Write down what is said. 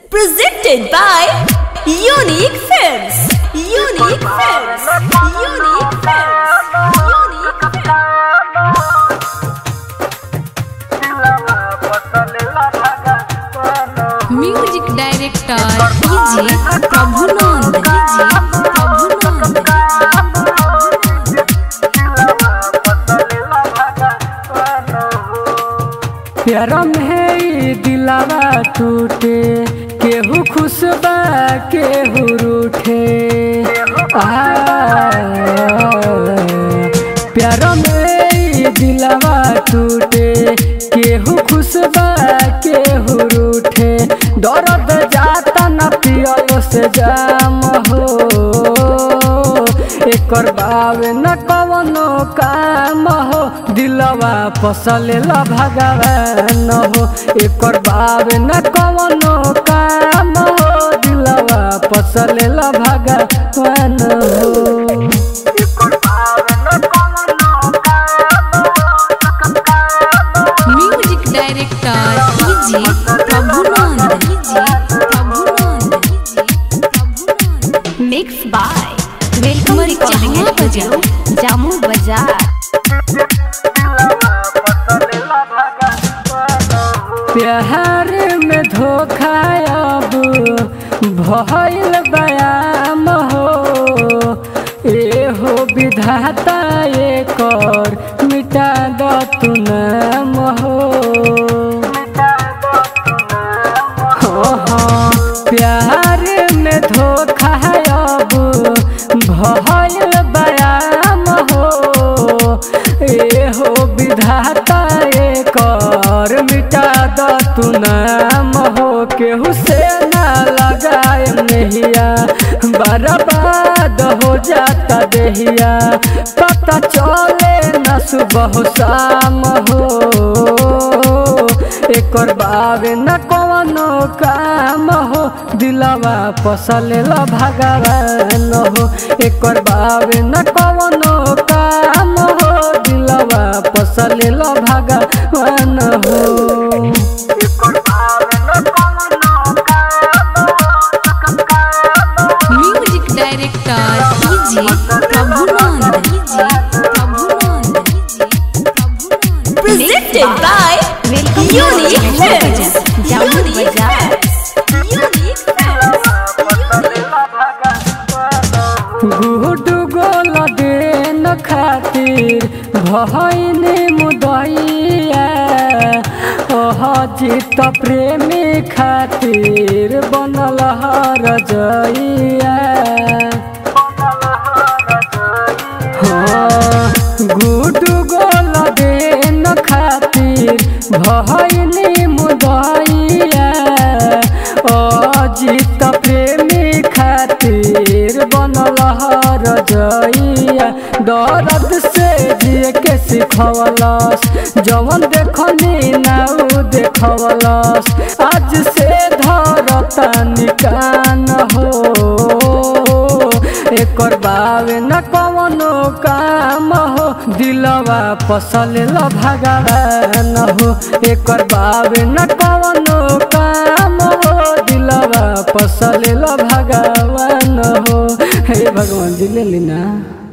Presented by Unique Films. Unique Films. Unique Films. Unique Films. Music director DJ Prabhunand DJ Prabhunand प्यारा में ई दिलावा टूटे केहू खुश बा केहू रूठे आ प्यारा में ई दिलावा टूटे केहू खुश बा केहू रूठे दर्द जाता न पियल से जाम हो एकर बावे न कवनो काम हो दिलवा पसलेला भगवान हो एकर बावे न कवनो काम हो दिलवा पसलेला भगवान हो music director DJ Prabhunand DJ Prabhunand DJ Prabhunand Mixed by Welcome Recording जहाँ Studio, Jammu Bazaar. प्यार में धोखा अब भइल बयाम हो ए हो विधाता एकर मिटा द तू नाम हो हो, हो, प्यार में धोखा अब भइल बयाम हो ए हो विधाता एकर मिटा द तू नाम हो केहू से ना लगाए नहिया बर्बाद हो जाता देहिया पता चले न सुबह शाम हो एकर बावे न कवनो काम हो दिलवा पसलेला भगवान हो एकर बावे न कवनो काम हो दिलवा पसलेला भगवान हो music director DJ Prabhunand DJ Prabhunand DJ Prabhunand Presented by Unique Films. Jammu Bazaar. Unique Films. गुड गोल देन खातिर भइने मुदैया ओह जित प्रेमी खातिर बनल हर जइया गुड गोल देन खातिर भइने मुदैया अजित प्रेमी खातिर बनल हर जइया दर्द से जिए के सिखवलस जवन देखनी नाउ देखवलस आज से धरता निकान हो एकर बावे न कवनो काम हो दिलवा पसलेला भगवान हो एकर बावे न कवनो काम हो दिलवा पसलेला भगवान हो हे भगवान जी ले ली ना